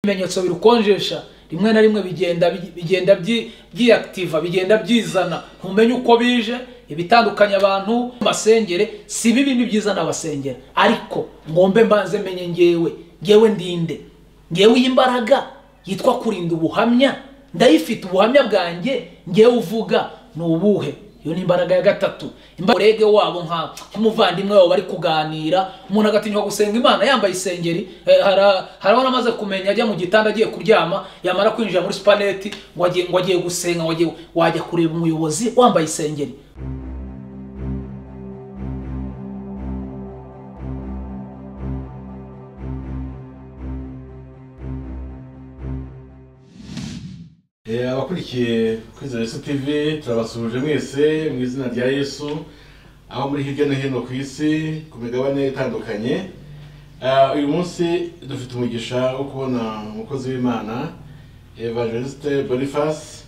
ibimenyetso birukonjesha rimwe na rimwe bigenda bigenda byi- byiyakitiva bigenda byizana ntumenye uko bije ibitandukanye abantu basengere si bibi ni byiza n'abasengera ariko ngombe mbanze menye ngewe ngewe ndinde ngewe iyi mbaraga yitwa kurinda ubuhamya ndayifite ubuhamya bwanjye ngewe uvuga ni ubuhe iyo ni imbaraga ya gatatu imbarege wabo nka nk'umuvandimwe wabo bari kuganira umuntu agatinywa gusenga imana yambaye isengeri eh, hara- harabona amaze kumenya ajya mu gitanda agiye kuryama yamara kwinjira muri supaneti ngo agiye ngo agiye gusenga ngo agiye wajya kureba umuyobozi wambaye isengeri Eh, abakurikiye kwizera yesu tv turabasuhuje mwese mu izina rya yesu aho muri hirya no hino ku isi ku migabane itandukanye Ah, uyu munsi dufite umugisha wo kubona umukozi w'imana evangeliste boniface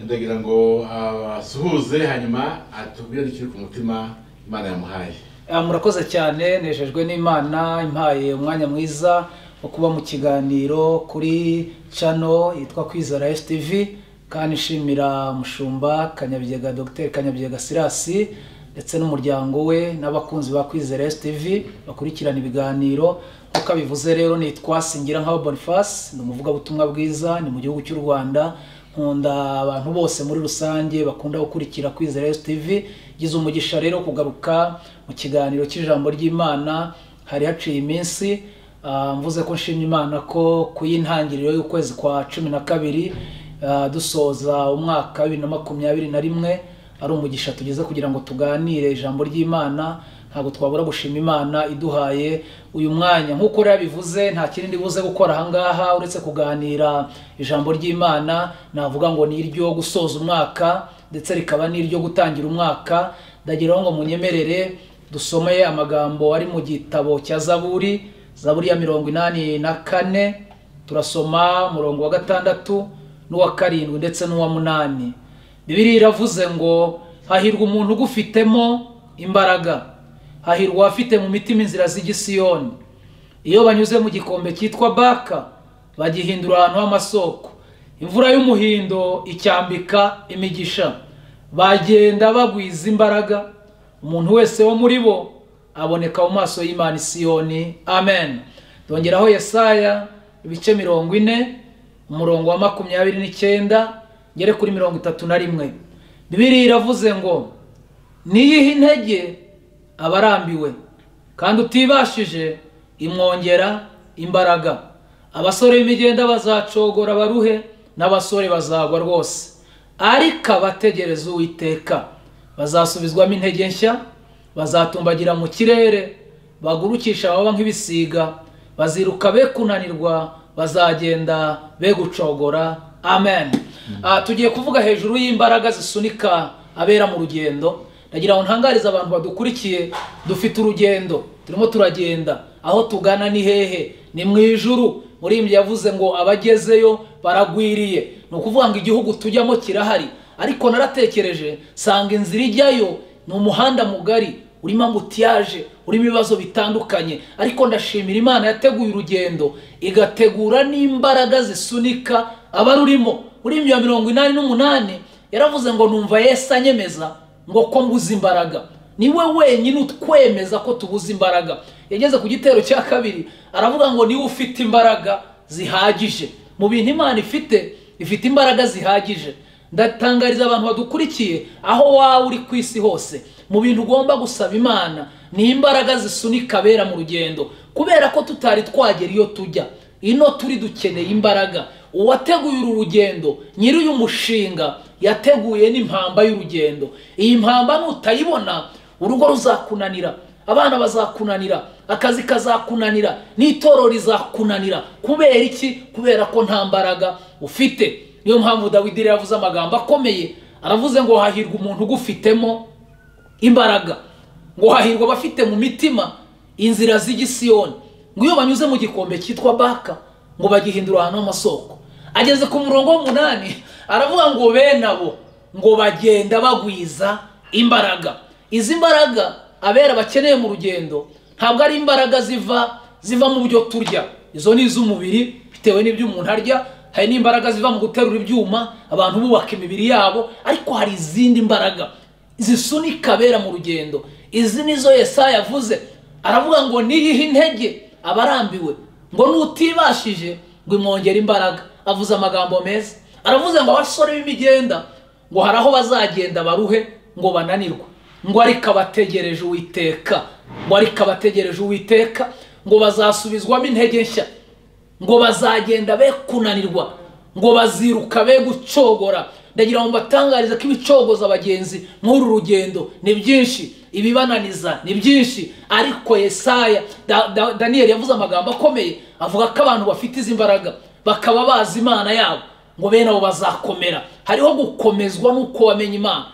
ndagira ngo abasuhuze hanyuma atubwire n'ikiri ku mutima imana yamuhaye Ah, murakoze cyane nejejwe n'imana impaye umwanya mwiza wo kuba mu kiganiro kuri cano yitwa kwizera stv kandi nshimira mushumba kanyabyega dr kanyabyega sirasi ndetse n'umuryango we n'abakunzi ba kwizera stv bakurikirana ibiganiro nk'uko abivuze rero nitwa singira nk'aba boniface ni umuvugabutumwa bwiza ni mu gihugu cy'u rwanda nkunda abantu bose muri rusange bakunda gukurikira kwizera tv gize umugisha rero wo kugaruka mu kiganiro cy'ijambo ry'imana hari haciye iminsi ah, mvuze ko nshimye imana ko ku y'intangiriro y'ukwezi kwa cumi na kabiri ah, dusoza umwaka wa bibiri na makumyabiri na rimwe ari umugisha tugeze kugira ngo tuganire ijambo ry'imana ntabwo twabura gushima imana iduhaye uyu mwanya nk'uko rero bivuze nta kindi ndibuze gukora ahangaha uretse kuganira ijambo ry'imana navuga ngo ni iryo gusoza umwaka ndetse rikaba n'iryo gutangira umwaka ndagiraho ngo munyemerere dusomeye amagambo ari mu gitabo cya zaburi zaburi ya mirongo inani na kane turasoma umurongo wa gatandatu n'uwa karindwi ndetse n'uwa munani bibiri iravuze ngo hahirwa umuntu ugufitemo imbaraga hahirwa uwafite mu mitima inzira z'igisiyoni iyo banyuze mu gikombe cyitwa baka bagihindura ahantu h'amasoko imvura y'umuhindo icyambika imigisha bagenda bagwiza imbaraga umuntu wese wo muri bo aboneka mu maso y'imana isiyoni amen dongeraho yesaya ibice mirongo ine umurongo wa makumyabiri n'icyenda ngere kuri mirongo itatu na rimwe bibiri iravuze ngo niyihe intege aba arambiwe kandi utibashije imwongera imbaraga abasore b'imigenda bazacogora baruhe n'abasore bazagwa rwose ariko abategereza uwiteka bazasubizwamo intege nshya bazatumbagira mu kirere bagurukisha ababa nk'ibisiga baziruka be kunanirwa bazagenda be gucogora amen Ah, tugiye kuvuga hejuru y'imbaraga zisunika abera mu rugendo ndagira ngo ntangarize abantu badukurikiye dufite urugendo turimo turagenda aho tugana ni hehe ni mu ijuru muririmbyi yavuze ngo abagezeyo baragwiriye ni ukuvuga ngo igihugu tujyamo kirahari ariko naratekereje sanga inzira ijyayo ni umuhanda mugari urimo ambutiyaje urimo ibibazo bitandukanye ariko ndashimira imana yateguye urugendo igategura n'imbaraga zisunika abarurimo muri ya mirongo inani n'umunani yaravuze ngo numva yesu anyemeza ngo ko mbuze imbaraga niwe wenyine utwemeza ko tubuze imbaraga yageze ku gitero cya kabiri aravuga ngo niwe ufite imbaraga zihagije mu bintu imana ifite ifite imbaraga zihagije ndatangariza abantu badukurikiye aho waba uri ku isi hose mu bintu ugomba gusaba imana ni imbaraga zisunika abera mu rugendo kubera ko tutari twagera iyo tujya ino turi dukeneye imbaraga uwateguye uru rugendo nyiri uyu mushinga yateguye n'impamba y'urugendo iyi mpamba nutayibona urugo ruzakunanira abana bazakunanira akazi kazakunanira n'itorero rizakunanira kubera iki kubera ko nta mbaraga ufite niyo mpamvu dawidi rero yavuze amagambo akomeye aravuze ngo hahirwa umuntu ugufitemo imbaraga ngo hahirwa abafite mu mitima inzira z'igisiyoni ngo iyo banyuze mu gikombe cyitwa baka ngo bagihindura ahantu h'amasoko ageze ku murongo w'umunani aravuga ngo bene abo ngo bagenda bagwiza imbaraga izi mbaraga abera bakeneye mu rugendo ntabwo ari imbaraga ziva ziva mu byo turya izo ni iz'umubiri bitewe n'ibyo umuntu arya hari n'imbaraga ziva mu guterura ibyuma abantu bubaka imibiri yabo ariko hari izindi mbaraga zisunika abera mu rugendo izi nizo Yesaya yavuze aravuga ngo niyihe intege abarambiwe ngo n'utibashije ngo imwongere imbaraga avuze amagambo meza aravuze ngo abasore b'imigenda ngo hari aho bazagenda baruhe ngo bananirwe ngo ariko abategereje uwiteka ngo ariko abategereje uwiteka ngo bazasubizwamo intege nshya ngo bazagenda be kunanirwa ngo baziruka be gucogora ndagira ngo mbatangarize ko ibicogoza abagenzi muri uru rugendo ni byinshi ibibananiza ni byinshi ariko yesaya Da- Da- daniyeli yavuze amagambo akomeye avuga ko abantu bafite izi mbaraga bakaba bazi imana yabo ngo bene abo bazakomera hariho gukomezwa n'uko wamenya imana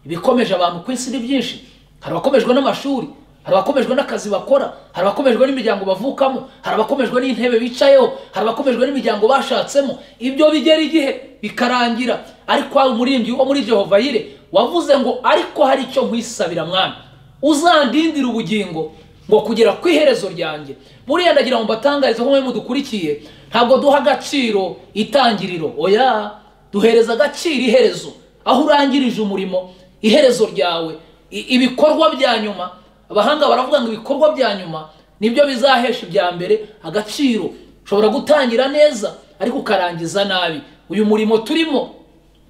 ibikomeje abantu ku isi ni byinshi hari abakomejwe n'amashuri hari abakomejwe n'akazi bakora hari abakomejwe n'imiryango bavukamo hari abakomejwe n'intebe bicayeho hari abakomejwe n'imiryango bashatsemo ibyo bigera igihe bikarangira ariko hari umuririmbyi wo muri jehova yire wavuze ngo ariko hari icyo nkwisabira mwana uzandindira ubugingo ngo kugera ku iherezo ryanjye buriya ndagira ngo mbatangarize ko mwe mudukurikiye ntabwo duha agaciro itangiriro oya duhereza agaciro iherezo aho urangirije umurimo iherezo ryawe i- ibikorwa bya nyuma abahanga baravuga ngo ibikorwa bya nyuma nibyo bizahesha ibya mbere agaciro ushobora gutangira neza ariko ukarangiza nabi uyu murimo turimo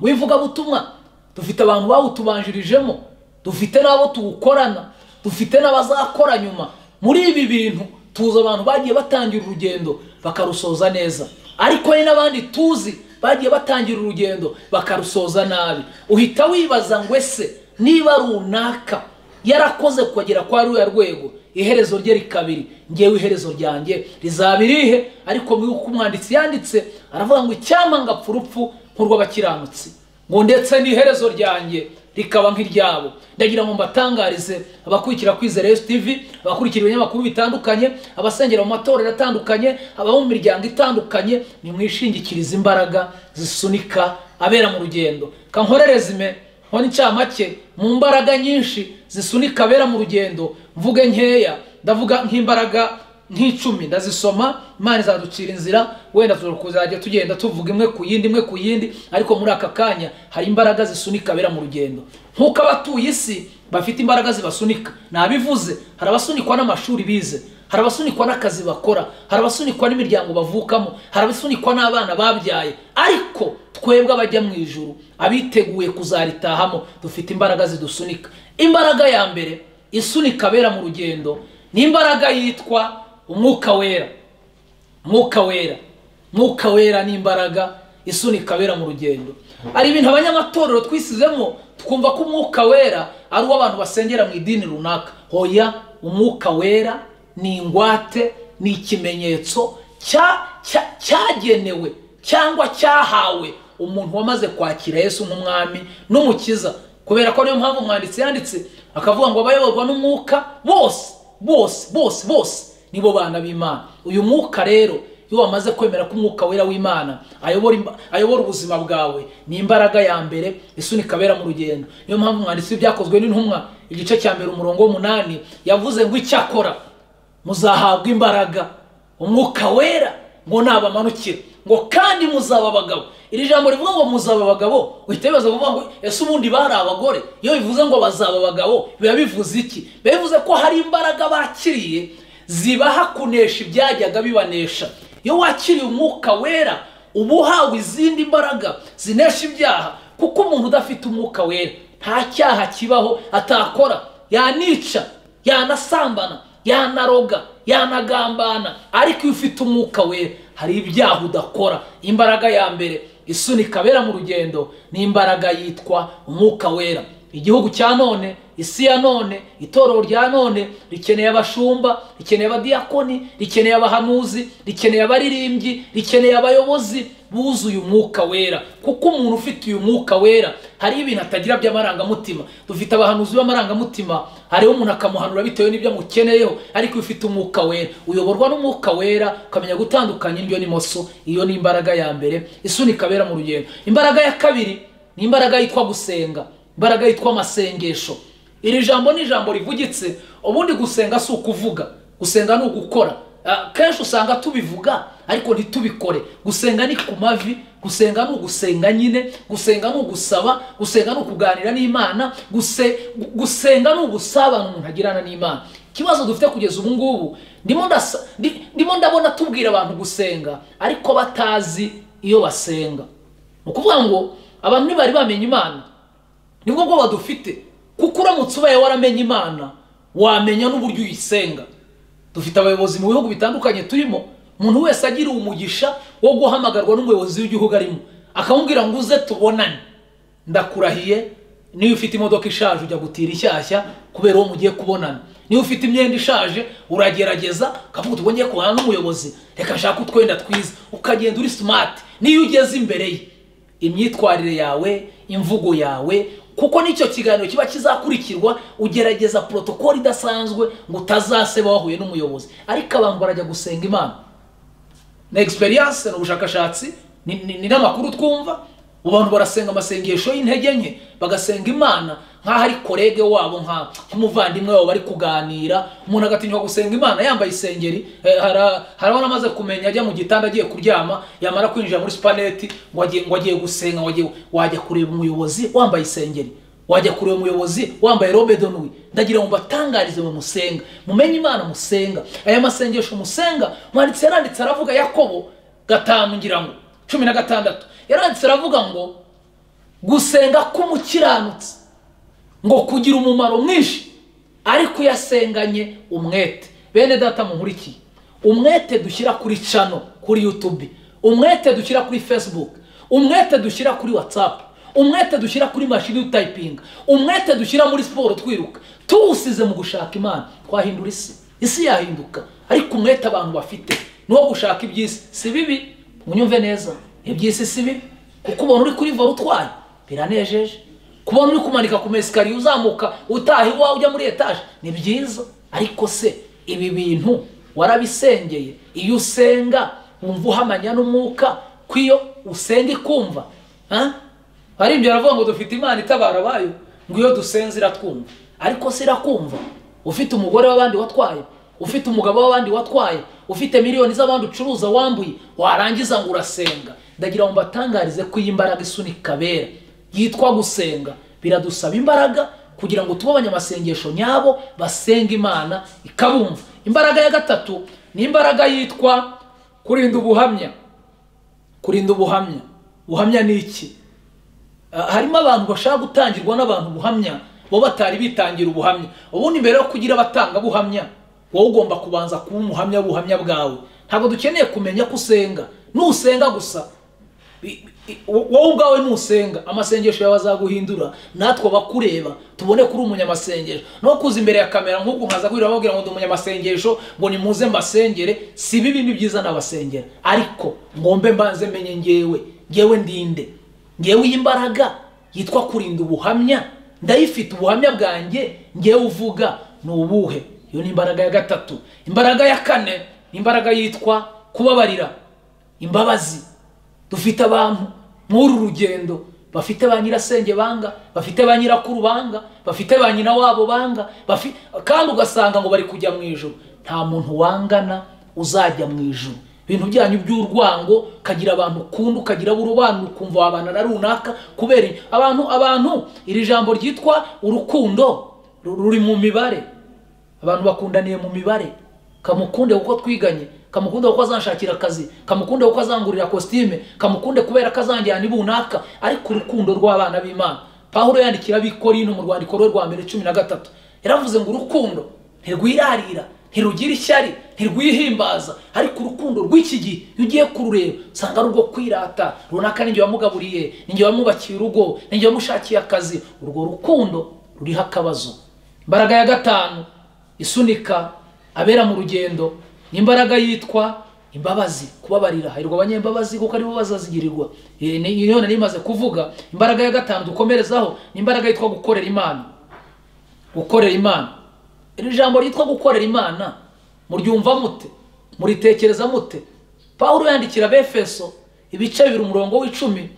w'ivugabutumwa dufite abantu bawutubanjirijemo dufite n'abo tuwukorana dufite n'abazakora nyuma muri ibi bintu tuzi abantu bagiye batangira urugendo bakarusoza neza ariko hari n'abandi tuzi bagiye batangira urugendo bakarusoza nabi uhita wibaza ngo ese niba runaka yarakoze kugera kwa ruriya rwego iherezo rye rikabiri ngewe iherezo ryanjye rizaba irihe ariko nk'uko umwanditsi yanditse aravuga ngo icyampa ngapfa urupfu nk'urw'abakiranutsi ngo ndetse n'iherezo ryanjye rikaba nk'iryabo ndagira ngo mbatangarize abakurikira kwizera yesu tv abakurikira ibinyamakuru bitandukanye abasengera mu matorero atandukanye ababa mu miryango itandukanye nimwishingikirize imbaraga zisunika abera mu rugendo kankorereze ime nkora incamake mu mbaraga nyinshi zisunika abera mu rugendo mvuge nkeya ndavuga nk'imbaraga nk'icumi ndazisoma imana izaducira inzira wenda kuzajya tugenda tuvuga imwe ku yindi imwe ku yindi ariko muri aka kanya hari imbaraga zisunika abera mu rugendo nk'uko abatuye isi bafite imbaraga zibasunika nabivuze hari abasunikwa n'amashuri bize hari abasunikwa n'akazi bakora hari abasunikwa n'imiryango bavukamo hari abasunikwa n'abana babyaye ariko twebwe abajya mu ijuru abiteguye kuzaritahamo dufite imbaraga zidusunika imbaraga ya mbere isunika abera mu rugendo ni imbaraga yitwa umwuka wera mwuka wera mwuka wera ni imbaraga isunika abera mu rugendo hari ibintu abanyamatorero twisizemo twumva ko umwuka wera ari uwo abantu basengera mu idini runaka hoya umwuka wera ni ingwate ni ikimenyetso cya- cya- cyagenewe cyangwa cyahawe umuntu wamaze kwakira yesu nk'umwami n'umukiza kubera ko niyo mpamvu umwanditsi yanditse akavuga ngo abayoborwa n'umwuka bose bose bose bose nibo bana b'imana uyu mwuka rero iyo wamaze kwemera ko umwuka wera w'imana ayobora imba- ayobora ubuzima bwawe ni imbaraga ya mbere isunika abera mu rugendo niyo mpamvu umwanditsi w'ibyakozwe n'intumwa igice cya mbere umurongo w'umunani yavuze ngo icyakora muzahabwa imbaraga umwuka wera ngo nabamanukire ngo kandi muzaba abagabo iri jambo rivuga ngo muzaba abagabo uhita wibaza kuvuga ngo ese ubundi bari abagore iyo bivuze ngo bazaba abagabo biba bivuze iki biba bivuze ko hari imbaraga bakiriye zibaha kunesha ibyajyaga bibanesha iyo wakiriye umwuka wera uba uhawe izindi mbaraga zinesha ibyaha kuko umuntu udafite umwuka wera nta cyaha kibaho atakora yanica yanasambana yanaroga yanagambana ariko iyo ufite umwuka wera hari ibyaha udakora imbaraga ya mbere isunika abera mu rugendo ni imbaraga yitwa umwuka wera igihugu cya none isi ya none itorero rya none rikeneye abashumba rikeneye abadiyakoni rikeneye abahanuzi rikeneye abaririmbyi rikeneye abayobozi buzuye umwuka wera kuko umuntu ufite uyu mwuka wera hariho ibintu atagira by'amarangamutima dufite abahanuzi b'amarangamutima hariho umuntu akamuhanura bitewe n'ibyo amukeneyeho ariko iyo ufite umwuka wera uyoborwa n'umwuka wera ukamenya gutandukanya indyo n'imoso iyo ni imbaraga ya mbere isunika abera mu rugendo imbaraga ya kabiri ni imbaraga yitwa gusenga imbaraga yitwa amasengesho iri jambo ni ijambo rivugitse ubundi gusenga si ukuvuga gusenga ni ugukora Ah, kenshi usanga tubivuga ariko ntitubikore gusenga ni ku mavi gusenga ni ugusenga nyine gusenga ni ugusaba gusenga ni ukuganira n'imana guse- gu- gusenga ni ugusabana umuntu agirana n'imana ikibazo dufite kugeza ubu ngubu ndimo ndasa- ndi- ndimo ndabona tubwira abantu gusenga ariko batazi iyo basenga ni ukuvuga ngo abantu ntibari bamenya imana nibwo bwoba dufite kuko uramutse ubaye waramenye imana wamenya n'uburyo uyisenga dufite abayobozi mu bihugu bitandukanye turimo umuntu wese agira umugisha wo guhamagarwa n'umuyobozi w'igihugu arimo akamubwira ngo uze tubonane ndakurahiye niba ufite imodoka ishaje ujya gutira ishyashya kubera uwo mugiye kubonana niba ufite imyenda ishaje uragerageza ukavuga uti wongeye kubonana n'umuyobozi reka ashake utwenda twiza ukagenda uri simati niyo ugeze imbere ye imyitwarire yawe imvugo yawe kuko n'icyo kiganiro kiba kizakurikirwa ugerageza porotokoli idasanzwe ngo utazaseba wahuye n'umuyobozi ariko abantu barajya gusenga imana ni egisperiyanse ni ubushakashatsi ni- ni ni n'amakuru twumva ubu bantu barasenga amasengesho y'intege nke bagasenga imana nk'aho ari korege wabo nka nk'umuvandimwe wabo bari kuganira umuntu agatinyuka gusenga imana yambaye isengeri eh, hara- hari abana amaze kumenya ajya mu gitanda agiye kuryama yamara kwinjira muri supaneti ngo agiye ngo agiye gusenga ngo agiye wajya kureba umuyobozi wambaye isengeri wajya kureba umuyobozi wambaye robe donwi ndagira ngo mbatangarize mu musenga mumenye imana musenga aya masengesho musenga mwanditsi yaranditse aravuga yakobo gatanu ngira ngo cumi na gatandatu yaranditse aravuga ngo gusenga k'umukiranutsi ngo kugira umumaro mwinshi ariko yasenganye umwete bene data munkurikiye umwete dushyira kuri cano kuri youtube umwete dushyira kuri facebook umwete dushyira kuri whatsapp umwete dushyira kuri mashini y'utayipinga umwete dushyira muri siporo twiruka tuwusize mu gushaka imana twahindura isi isi yahinduka ariko umwete abantu bafite ni wo gushaka iby'isi si bibi munyumve neza iby'isi si bibi kuko ubona uri kuri vore utwaye biranejeje kubona uri kumanika ku mesikariye uzamuka utaha iwawe ujya muri etaje ni byiza ariko se ibi bintu warabisengeye iyo usenga wumva uhamanya n'umwuka ko iyo usenga ikumva ha? hari ibyo aravuga ngo dufite imana itabara abayo ngo iyo dusenze iratwumva ariko se irakumva ufite umugore w'abandi watwaye ufite umugabo w'abandi watwaye ufite miliyoni z'abandi ucuruza wambuye warangiza ngo urasenga ndagira ngo mbatangarize ko iyi mbaraga isunika bera yitwa gusenga biradusaba imbaraga kugira ngo tube abanyamasengesho nyabo basenga imana ikabumva imbaraga ya gatatu ni imbaraga yitwa kurinda ubuhamya kurinda ubuhamya ubuhamya ni iki Ah, harimo abantu bashaka gutangirwa n'abantu ubuhamya bo batari bitangira ubuhamya ubundi mbere yo kugira abatangabuhamya wowe ugomba kubanza kuba umuhamya w'ubuhamya bwawe ntabwo dukeneye kumenya ko usenga nusenga gusa I- i- wowe ubwawe nusenga amasengesho yawe azaguhindura natwe abakureba tubone kuri umunyamasengesho no kuza imbere ya kamera nk'ubwo nkaza kwira bababwira ngo ndi umunyamasengesho ngo nimuze mbasengere si bibi ni byiza nabasengera ariko ngombe mbanze menye ngewe ngewe ndinde ngewe iyi mbaraga yitwa kurinda ubuhamya ndayifite ubuhamya bwanjye ngewe uvuga ni ubuhe iyo ni imbaraga ya gatatu imbaraga ya kane ni imbaraga yitwa kubabarira imbabazi dufite abantu muri uru rugendo bafite ba nyirasenge banga bafite ba nyirakuru banga bafite ba nyina wabo banga bafi- kandi ugasanga ngo bari kujya mu ijoro nta muntu wangana uzajya mu ijoro ibintu byanyu by'urwango ukagira abantu ukunda ukagira abo urobanura ukumva wabana na runaka kubera iki? abantu abantu iri jambo ryitwa urukundo ru- ruri mu mibare abantu bakundaniye mu mibare kamukunde kuko twiganye kamukunde kuko azanshakira akazi kamukunde kuko azangurira kositime kamukunde kubera ko azanjyana ibunaka ariko urukundo rw'abana b'imana pawulo yandikira abikorino mu rwandiko rwe rwa mbere cumi na gatatu yaravuze ngo urukundo ntirwirarira ntirugira ishyari ntirwihimbaza ariko urukundo rw'iki gihe iyo ugiye kurureba usanga ari urwo kwirata runaka ninjye wamugaburiye ninjye wamwubakiye urugo ninjye wamushakiye akazi urwo rukundo ruriho akabazo imbaraga ya gatanu isunika abera mu rugendo ni imbaraga yitwa imbabazi kubabarira harirwa abanyembabazi kuko aribo bazazigirirwa Eh, ni- iyo nari imaze kuvuga imbaraga ya gatanu dukomerezaho ni imbaraga yitwa gukorera imana gukorera imana iri jambo ryitwa gukorera imana muryumva mute muritekereza mute pawulo yandikira abefeso ibice bibiri umurongo w'icumi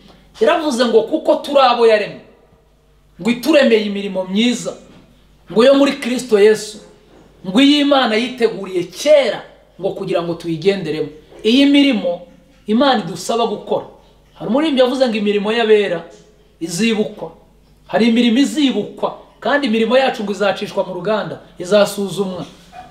yaravuze ngo kuko turi abo yaremye ngo ituremeye imirimo myiza ngo yo muri kristo yesu ngo iyi imana yiteguriye kera ngo kugira ngo tuyigenderemo iyi mirimo imana idusaba gukora hari umuririmbyi yavuze ngo imirimo y'abera izibukwa hari imirimo izibukwa kandi imirimo yacu ngo izacishwa mu ruganda izasuzumwa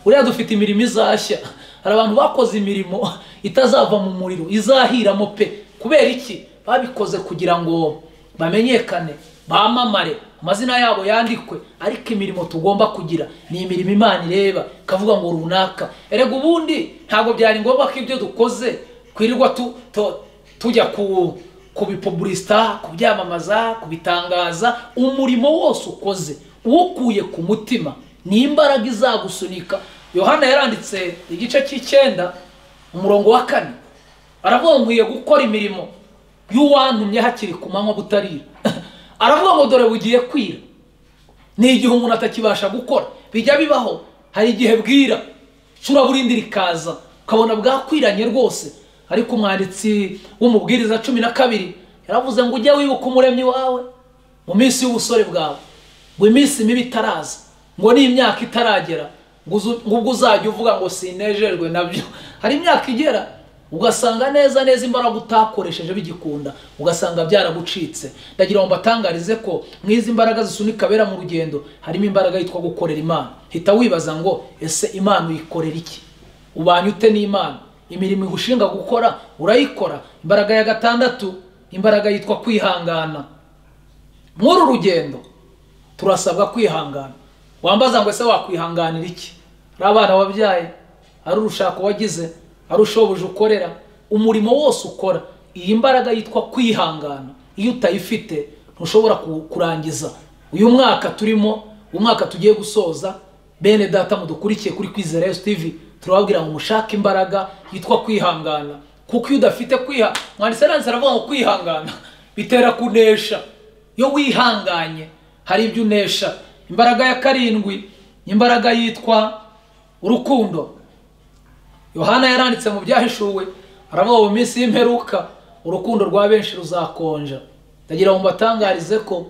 buriya dufite imirimo izashya hari abantu bakoze imirimo itazava mu muriro izahiramo pe kubera iki babikoze kugira ngo bamenyekane bamamare amazina yabo yandikwe ariko imirimo tugomba kugira ni imirimo imana ireba ikavuga ngo runaka erega ubundi ntabwo byari ngombwa ko ibyo dukoze twirirwa tujya kubipuburisita kubyamamaza kubitangaza umurimo wose ukoze uwukuye ku mutima ni imbaraga izagusunika yohana yaranditse igice cy'icyenda umurongo wa kane aravuga ngo nkwiye gukora imirimo y'uwantumye hakiri ku manywa butarira aravuga ngo dore bugiye kwira ni igihe umuntu atakibasha gukora bijya bibaho hari igihe bwira ushobora burindi rikaza ukabona bwakwiranye rwose ariko umwanditsi w'umubwiriza cumi na kabiri yaravuze ngo ujye wibuka umuremyi wawe mu minsi y'ubusore bwawe ngo iminsi mibi itaraza ngo n'imyaka itaragera ngo ubwo uzajya uvuga ngo sinejejwe nabyo hari imyaka igera ugasanga neza neza imbaraga utakoresheje bigikunda ugasanga byaragucitse ndagira ngo mbatangarize ko nk'izi imbaraga zisunika abera mu rugendo harimo imbaraga yitwa gukorera imana hita wibaza ngo ese imana uyikorera iki ubanye ute n'imana imirimo igushinga gukora urayikora imbaraga ya gatandatu imbaraga yitwa kwihangana muri rugendo turasabwa kwihangana wambaza ngo ese wakwihanganira iki ari abana wabyaye ari urushako wagize ari ushoboje ukorera umurimo wose ukora iyi mbaraga yitwa kwihangana iyo utayifite ntushobora kurangiza uyu mwaka turimo umwaka tugiye gusoza bene data mudukurikiye kuri kwizera TV turababwira ngo mushake imbaraga yitwa kwihangana kuko iyo udafite kwiha mwanditse nanditse aravuga ngo kwihangana bitera kunesha iyo wihanganye hari ibyo unesha imbaraga ya karindwi imbaraga yitwa urukundo yohana yaranditse mu byahishuwe aravuga mu minsi y'imperuka urukundo rwa benshi ruzakonja ndagira ngo mbatangarize ko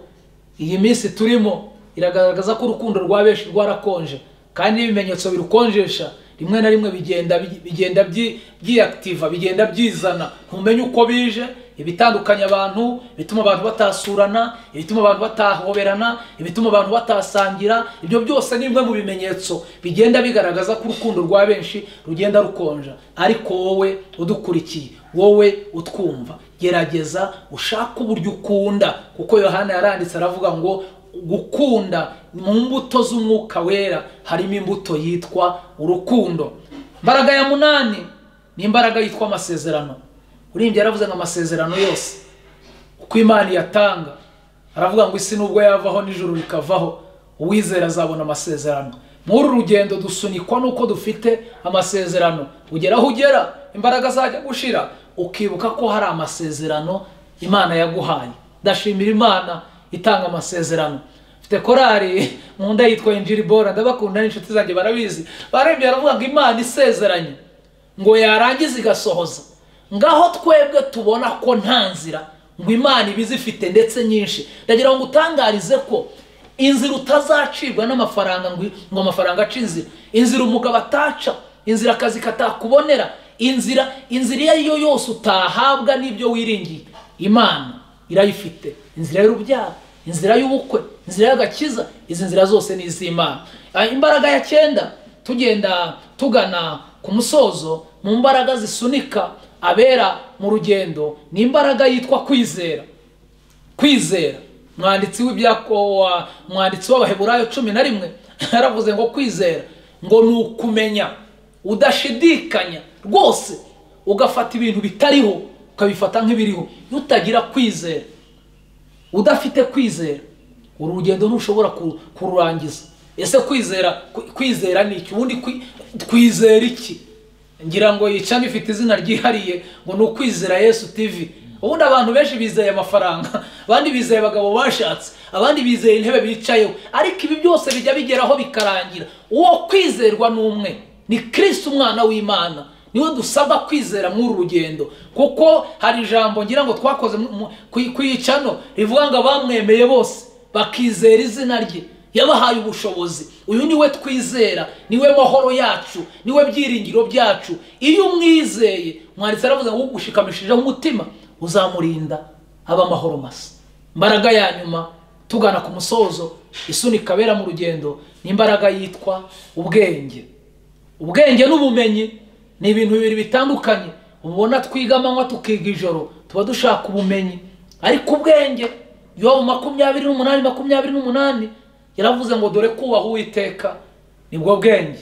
iyi minsi turimo iragaragaza ko urukundo rwa benshi rwarakonje kandi n'ibimenyetso birukonjesha rimwe na rimwe bigenda bigenda byiyakitiva bigenda byizana ntumenye uko bije ibitandukanya abantu ibituma abantu batasurana ibituma abantu batahoberana ibituma abantu batasangira ibyo byose ni bimwe mu bimenyetso bigenda bigaragaza ko urukundo rwa benshi rugenda rukonja ariko wowe udukurikiye wowe utwumva gerageza ushake uburyo ukunda kuko yohana yaranditse aravuga ngo gukunda mu mbuto z'umwuka wera harimo imbuto yitwa urukundo imbaraga ya munani ni imbaraga yitwa amasezerano urimbye yaravuze ngo amasezerano yose uko imana iyatanga aravuga ngo isi nubwo yavaho n'ijoro rikavaho uwizera azabona amasezerano muri uru rugendo dusunikwa n'uko dufite amasezerano ugera aho ugera imbaraga zajya gushira ukibuka ko hari amasezerano imana yaguhaye ndashimira imana itanga amasezerano mfite korari mu nda yitwa injiri bora ndabakunda n'inshuti zanjye barabizi barembye baravuga ngo imana isezeranye ngo yarangiza igasohoza ngaho twebwe tubona ko nta nzira ngo imana iba izifite ndetse nyinshi ndagira ngo utangarize ko inzira utazacibwa n'amafaranga ngo amafaranga ace inzira inzira umugabo ataca inzira akazi katakubonera inzira inzira iyo ari yo yose utahabwa n'ibyo wiringiye imana irayifite inzira y'urubyaro inzira y'ubukwe inzira y'agakiza izi nzira zose ni iz'imana imbaraga ya cyenda tugenda tugana ku musozo mu mbaraga zisunika abera mu rugendo ni imbaraga yitwa kwizera kwizera mwanditsi w'ibyakowa mwanditsi w'abaheburayo cumi na rimwe yaravuze ngo kwizera ngo ni ukumenya udashidikanya rwose ugafata ibintu bitariho ukabifata nk'ibiriho iyo utagira kwizera udafite kwizera uru rugendo ntushobora kururangiza ese kwizera kwizera ni iki ubundi twizera iki ngira ngo yicamo ifite izina ryihariye ngo ni ukwizera yesu tivi ubundi abantu benshi bizeye amafaranga abandi bizeye abagabo bashatse abandi bizeye intebe bicayeho ariko ibi byose bijya bigeraho bikarangira uwo kwizerwa ni umwe ni kirisi umwana w'imana niwe dusabwa kwizera muri uru rugendo kuko hari ijambo ngira ngo twakoze ku iyicano rivuga ngo abamwemeye bose bakizera izina rye yabahaye ubushobozi uyu niwe twizera niwe mahoro yacu niwe byiringiro byacu iyo umwizeye mwanditse aravuze ngo ugushikamishijeho umutima uzamurinda aba amahoro masa imbaraga ya nyuma tugana ku musozo isunika abera mu rugendo ni imbaraga yitwa ubwenge ubwenge n'ubumenyi ni ibintu bibiri bitandukanye ubona twiga amanywa tukiga ijoro tuba dushaka ubumenyi ariko ubwenge yobu makumyabiri n'umunani makumyabiri n'umunani yaravuze ngo dore kubaha uwiteka nibwo bwenge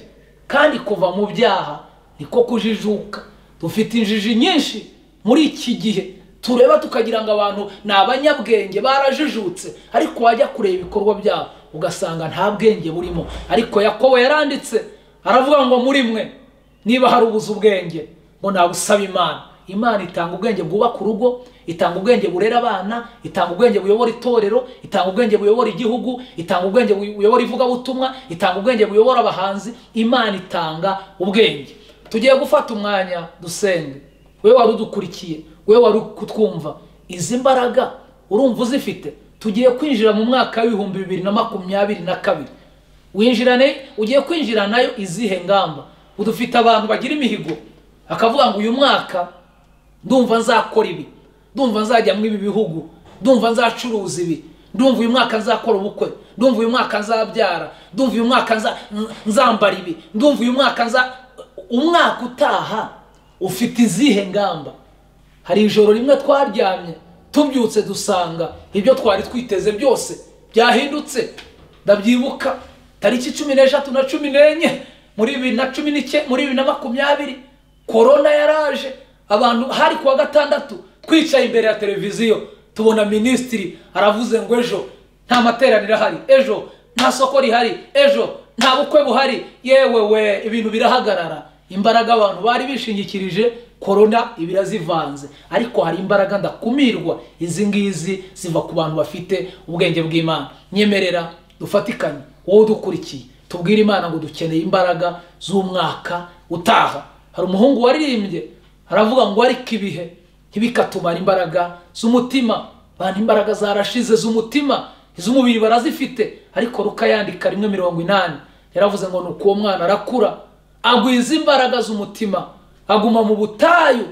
kandi kuva mu byaha niko kujijuka dufite injiji nyinshi muri iki gihe tureba tukagira ngo abantu ni abanyabwenge barajijutse ariko wajya kureba ibikorwa byabo ugasanga nta bwenge burimo ariko yakobo yaranditse aravuga ngo muri mwe niba hari ubuze ubwenge ngo nabusaba imana imana itanga ubwenge bwubaka urugo itanga ubwenge burera abana itanga ubwenge buyobora itorero itanga ubwenge buyobora igihugu itanga ubwenge buyobora ivugabutumwa itanga ubwenge buyobora abahanzi imana itanga ubwenge tugiye gufata umwanya dusenge we wari udukurikiye we wari kutwumva izi mbaraga urumva uzifite tugiye kwinjira mu mwaka w'ibihumbi bibiri na makumyabiri na kabiri winjirane ugiye kwinjira nayo izihe ngamba udufite abantu bagira imihigo akavuga ngo uyu mwaka ndumva nzakora ibi ndumva nzajya muri ibi bihugu ndumva nzacuruza ibi ndumva uyu mwaka nzakora ubukwe ndumva uyu mwaka nzabyara ndumva uyu mwaka nzambara ibi ndumva uyu mwaka nza umwaka utaha ufite izihe ngamba hari ijoro rimwe twaryamye tubyutse dusanga ibyo twari twiteze byose byahindutse ndabyibuka tariki cumi n'eshatu na cumi n'enye muri bibiri na cumi n'ike muri bibiri na makumyabiri korona yaraje abantu hari kuwa gatandatu twicaye imbere ya televiziyo tubona minisitiri aravuze ngo ejo nta materaniro ahari ejo nta soko rihari ejo nta bukwe buhari yewe we ibintu birahagarara imbaraga abantu bari bishingikirije korona ibira zivanze ariko hari imbaraga ndakumirwa izi ngizi ziva ku bantu bafite ubwenge bw'imana nyemerera dufatikanye wowe udukurikiye tubwire imana ngo dukeneye imbaraga z'umwaka utaha hari umuhungu waririmbye aravuga ngo ariko ibihe ntibikatumara imbaraga z'umutima bantu imbaraga zarashize z'umutima iz'umubiri barazifite ariko rukayandika rimwe mirongo inani yaravuze ngo ni uko uwo mwana arakura agwiza imbaraga z'umutima aguma mu butayu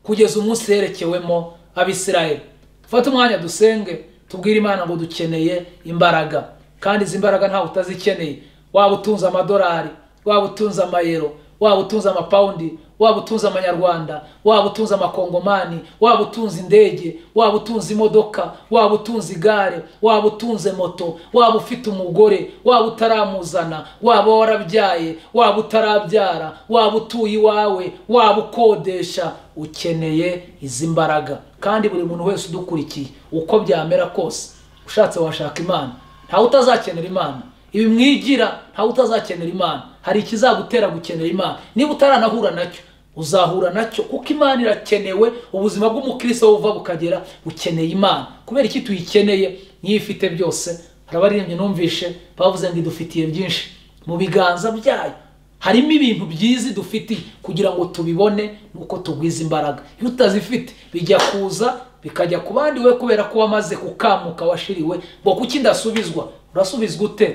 kugeza umunsi yerekewemo abisirayeli dufate umwanya dusenge tubwire imana ngo dukeneye imbaraga kandi izi mbaraga ntawe utazikeneye waba utunze amadolari waba utunze amayero waba utunze amapawundi waba utunze amanyarwanda waba utunze amakongomani waba utunze indege waba utunze imodoka waba utunze igare waba utunze moto waba ufite umugore waba utaramuzana waba warabyaye waba utarabyara waba utuye iwawe waba ukodesha ukeneye izi mbaraga kandi buri muntu wese udukurikiye uko byamera kose ushatse washaka imana ntawe utazakenera imana ibi mwigira ntawe utazakenera imana hari ikizagutera gukenera imana niba utaranahura nacyo uzahura nacyo kuko imana irakenewe ubuzima bw'umukristo buva bukagera bukeneye imana kubera iki tuyikeneye niyo ifite byose hari abaririmbyi numvishe bavuze ngo idufitiye byinshi mu biganza byayo harimo ibintu byiza dufitiye kugira ngo tubibone nuko tugwiza imbaraga iyo utazifite bijya kuza bikajya ku bandi we kubera ko wamaze kukamuka washiriwe ngo kuki ndasubizwa urasubizwa ute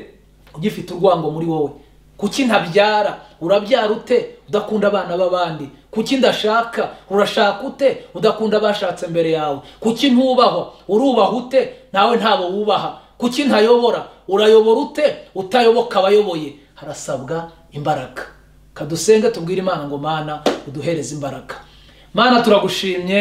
ugifite urwango muri wowe kuki ntabyara urabyara ute udakunda abana b'abandi kuki ndashaka urashaka ute udakunda abashatse mbere yawe kuki ntubahwa urubaha ute nawe ntabo wubaha kuki ntayobora urayobora ute utayoboka abayoboye harasabwa imbaraga kadusenge tubwire imana ngo mana uduhereze imbaraga mana turagushimye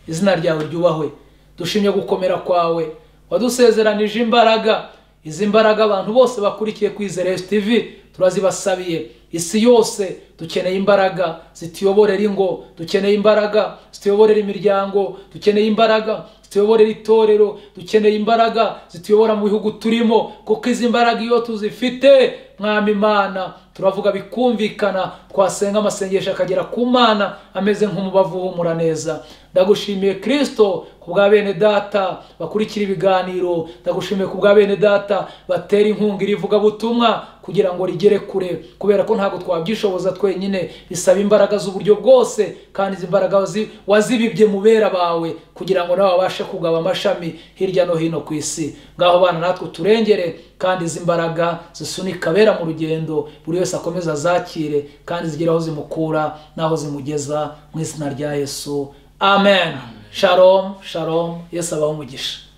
izina ryawe ryubahwe dushimye gukomera kwawe wadusezeranije imbaraga izi mbaraga abantu bose bakurikiye kuri zeresi tivi turazibasabiye isi yose dukeneye imbaraga zituyoborera ingo dukeneye imbaraga zituyoborera imiryango dukeneye imbaraga zituyoborera itorero dukeneye imbaraga zituyobora mu bihugu turimo kuko izi mbaraga iyo tuzifite mwami imana turavuga bikumvikana twasenga amasengesho akagera ku mana ameze nk'umubavu uhumura neza ndagushimiye kirisito ku bwa bene data bakurikira ibiganiro ndagushimiye ku bwa bene data batera inkunga iri vugabutumwa kugira ngo rigere kure kubera ko ntabwo twabyishoboza twenyine bisaba imbaraga z'uburyo bwose kandi izi mbaraga zi- wazibibye mu bera bawe kugira ngo nawe babashe kugaba amashami hirya no hino ku isi ngaho bana natwe turengere kandi izi mbaraga zisunika abera mu rugendo buri wese akomeze azakire kandi zigere aho zimukura n'aho zimugeza mu izina rya yesu amen sharomu sharomu yesu abaho umugisha